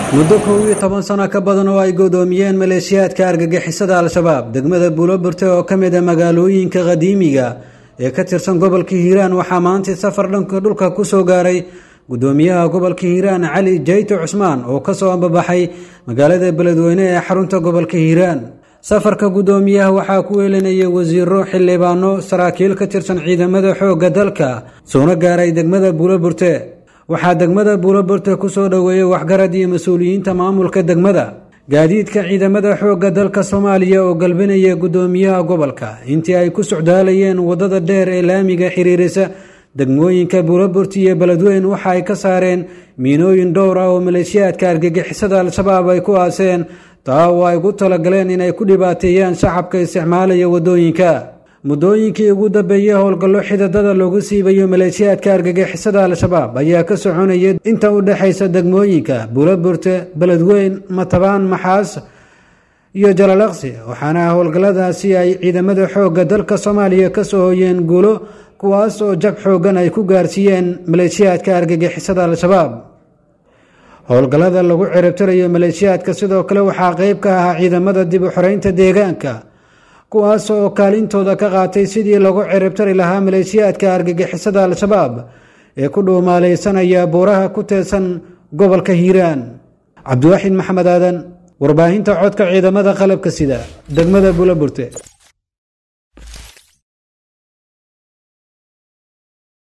muddo kow iyo toban sano ka badan oo ay godoomiyeen maleeshiyaadka argagixisada al-shabaab degmada buuloburte oo ka mid a magaalooyinka qadiimiga ee ka tirsan gobolka hiiraan waxaa maanta safar dhanka dhulka ku soo gaaray gudoomiyaha gobolka hiiraan cali jayto cusmaan oo kasoo ambabaxay magaalada beledweyne ee xarunta gobolka hiiraan safarka gudoomiyaha waxaa ku weelinayay wasiiro xildhibaano saraakiil ka tirsan ciidamada xoogga dalka soona gaaray degmada buuloburte waxaa degmada buuloburte kusoo dhoweeyey waxgarad iyo mas-uuliyiinta maamulka degmada gaadiidka ciidamada xoogga dalka soomaaliya oo galbinaya gudoomiyaha gobolka intii ay ku socdaalayeen waddada dheer ee laamiga xiriirisa degmooyinka buuloburti iyo beledweyn waxa ay ka saareen miinooyin dhowr ah oo maleeshiyaadka argagixisada al-shabaab ay ku aaseen taa oo ay ugu talagaleen inay ku dhibaateeyaan shacabka isticmaalaya waddooyinka muddooyinkii ugu dambeeyey howlgallo xidadada loogu siibayo maleeshiyaadka argagixisada al-shabaab ayaa ka soconaya inta u dhexaysa degmooyinka buuloburte beledweyn matabaan maxaas iyo jalalaqsi waxaana howlgalladaasi ay ciidamada xoogga dalka soomaaliya ka soo hoyeen guulo kuwaas oo jab xooggan ay ku gaarsiiyeen maleeshiyaadka argagixisada al-shabaab howlgallada lagu ciribtirayo maleeshiyaadka sidoo kale waxaa qeyb ka ahaa ciidamada dib u xoreynta deegaanka kuwaas oo kaalintooda ka qaatay sidii lagu ciribtari lahaa maleeshiyaadka argagixisada al-shabaab ee ku dhuumaalaysanaya buuraha ku teedsan gobolka hiiraan cabdiwaaxid maxamed aadan warbaahinta codka ciidamada qalabka sida degmada buulaburte